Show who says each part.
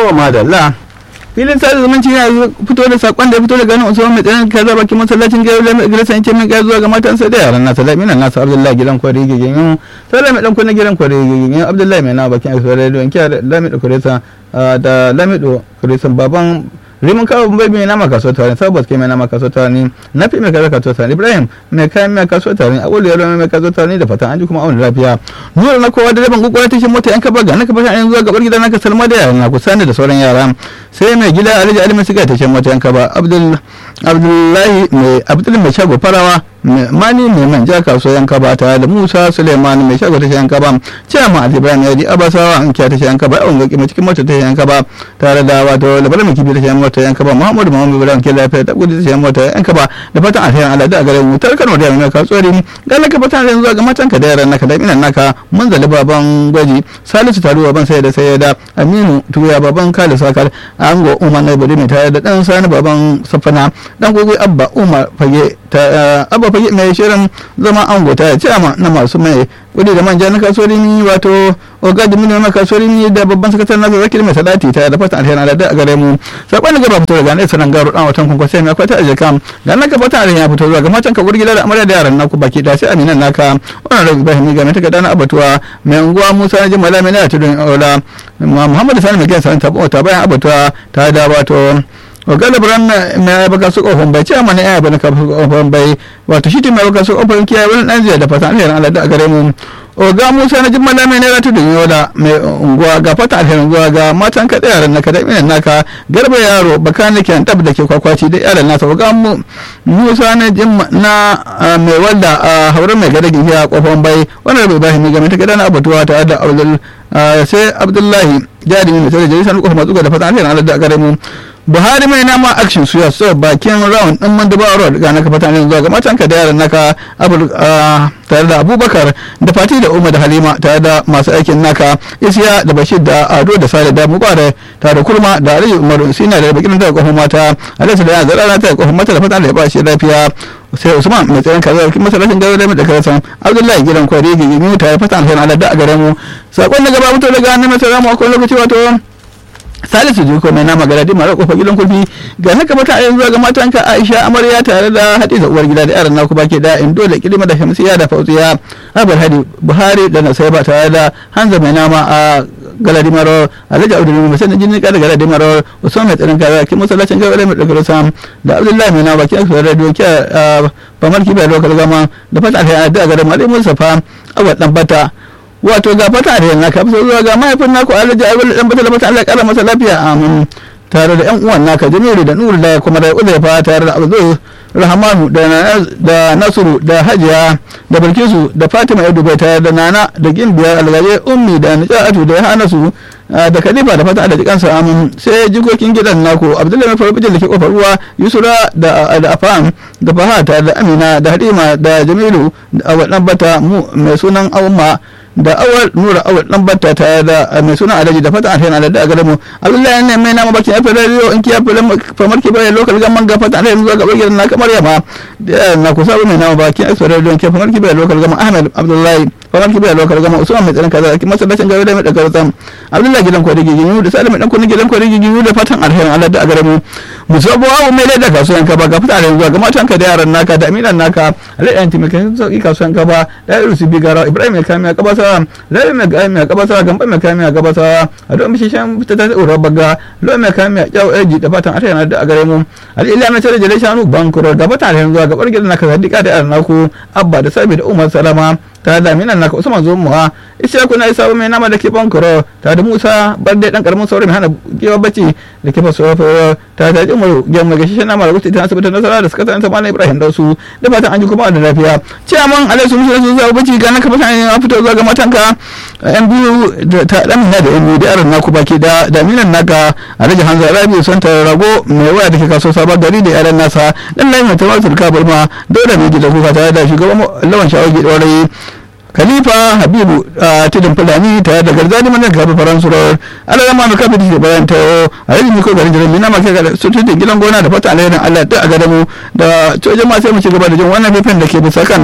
Speaker 1: to madalla filin sada zumunci ya fito da sakon da ya fito daga nan usman mai tsanin kaza bakin masallacin gairu da gidan ce min gaya zuwa ga matansa da yaran nasa laminan nasa abdullahi gidan kwari gigin yin sai mai dan kunna gidan kwari gigin yin abdullahi mai na bakin aiki da don kiya da lamido kuresa da lamido kuresa baban rimin kawo bai mai nama kaso tare sabbas kai mai nama kaso tare ne na fi mai kaza kaso tare ibrahim mai kayan mai kaso tare awul yaro mai kaso tare da fatan an ji kuma awon lafiya nuna na kowa da rabin kokora tashin mota yan kaba ga naka fatan zuwa gabar gida naka salma da yaran ku sani da sauran yara sai mai gida alhaji ali mai siga tashin mota yan kaba abdullahi mai abdul mai shago farawa mani mai manja kaso yan kaba tare da musa suleiman mai shago tashin yan kaba ciyama ali ibrahim yadi abasawa an kiya tashin yan kaba yawon gaki mai cikin mota tashin yan kaba tare da wato labarin mai kibi tashin mota yan kaba muhammadu muhammadu ibrahim ke lafiya ta gudu tashin mota yan kaba da fatan alherin allah da gare mu tar kano da mai kasuwari ga naka fatan yanzu ga matan ka da yaran naka da minan naka mun zali baban gwaji salisu taruwa ban sai da sai da aminu tuya baban kale sakar ango umar na bari mai tare da dan sani baban safana dan gogo abba umar fage ta abba fage mai shirin zama ango ta ce na masu mai kudi da manja na kasuwarin wato ogadi mini na kasuwarin da babban sakatar na zakir mai salati ta da fatan alheri Allah da a gare mu sakon da gaba fito daga ne sanan garo dan watan kun sai mai akwai ta aje kam ga naka fatan alheri ya fito zuwa ga matan ka gurgila da amarya da yaran naku baki da sai aminan naka wannan rabi bahimi ga mai taka dana abatuwa mai unguwa Musa na jimala mai na tudun ola Muhammad Sani mai gasa ta ta bayan abatuwa ta da wato galibran mai baka su kofin bai ce mana ya bane kofin bai wato shi mai baka su kofin kiyaye wani dan jiya da fata alherin Allah da a gare mu oga musa na jin malami ne ratu da yola mai unguwa ga fata alherin unguwa ga matan ka yaran naka da minan naka garba yaro baka ne ke tab da ke kwakwaci da yaran nasa oga musa na jin na mai walda a hauren mai gada gihiya kofin bai wannan bai bashi mai game ta gada na abatuwa tare da abdul sai abdullahi jarumi mai tare da jarisan kofin matsuga da fata alherin Allah da a gare mu buhari mai nama action suya so bakin round din manduba road ga naka fata ne zuwa ga matanka da yaran naka tare da abubakar da fati da umar da halima tare da masu aikin naka isiya da bashir da ado da sale da mubare tare da kurma da aliyu umaru sina da bakin da kofin mata alisa da yana zarara ta kofin mata da fata da ya ba shi lafiya sai usman mai tsayin kaza kin masallacin garo da da karasan abdullahi gidan kwari gigi ta ya fata alheri Allah da a gare mu sakon da gaba mutu daga annabi sallallahu alaihi wasallam lokaci wato salisu jiko mai nama gada dima da kofar gidan kulfi ga haka mata a yanzu ga matanka aisha amarya tare da hadiza uwar gida da yaran naku baki da in dole kilima da shamsiya da fauziya abar hadi buhari da nasaiba tare da hanza mai nama a galadi maro alhaji abdul mai sanin jini kada galadi maro usman mai tsarin kaza kin masallacin gaba mai daga sam da abdullahi mai nama baki aka da doki famar kibai lokal gama da fata alheri da ga da malai musafa awal dan bata wato ga fata da yana ka zuwa ga mahaifin naku alhaji ayyul dan bata fata Allah ya kara masa lafiya amin tare da yan uwan naka jamilu da nuru da kuma da uzaifa tare da abdul rahmanu da nasiru da hajiya da bilkisu da fatima ya dubai tare da nana da gimbiya algaje ummi da nijatu da hanasu da khalifa da fata da jikansa amin sai jikokin gidan naku abdullahi mai faru da ke kofar ruwa yusura da afam da fahata da amina da halima da jamilu da awadan bata mai sunan umma da awal nura awal dan batta ta da mai suna alaji da fata alheri alada a gare mu abdullahi ne mai nama bakin afir radio in kiya filan famar ki bai lokal gamman ga fata alheri zuwa gabar gidan na kamar yamma da na kusa mai nama bakin afir radio in kiya famar ki bai lokal gamman ahmed abdullahi famar ki bai lokal gamman usman mai tsaron kaza ki masallacin gaba da mai daga sam abdullahi gidan kwari gigi da salim dan kunin gidan kwari gigi da fatan alheri alada a gare mu musabo abu mai da kasuwan ka ba ga fata alheri zuwa ga matan ka da yaran naka da aminan naka alai anti mai kan sauki kasuwan ka ba da irin su bigara ibrahim ya kamiya kabasa gabasa lori mai kayan mai gabasa gamba mai kayan mai gabasa a don mishi shan fita ta tsoron baga lori mai kayan mai kyau eji da fatan ata yana da a gare mu al'ila mai tare jale shanu bankuro da fatan alheri zuwa gabar gidan naka sadika da yaran naku abba da sabi da umar salama ta da minan naka usman zo muwa isa kuna isa mai nama da ke bankuro ta da musa barde dan karamin saurayi mai hana kewa bacci da ke faso ta da ji umaru gyan mai gashi nama da gusti ta asibitin nasara da suka tsananta malam ibrahim dausu da fatan an ji kuma da lafiya ciyaman alaisu musu da su zuwa bacci ga naka fatan ya fito zuwa ga matanka yan biyu ta dan mina da yan biyu da yaran naku baki da da minan naka alhaji hanza rabi son ta rago mai waya da ke kaso sabon gari da yaran nasa dan lai mai tawar turka burma dole ne da kuka tare da shugaban lawan shawagi dorai khalifa habibu a tudun fulani tare da garzani mana gabi faransu rawar alalan ma nuka fiti bayan ta a yanzu miko garin jirgin na maka ga su tudun gidan gona da fata alherin allah ta a gadamu da cojan ma sai mu ci gaba da jin wannan fifin da ke bisa kan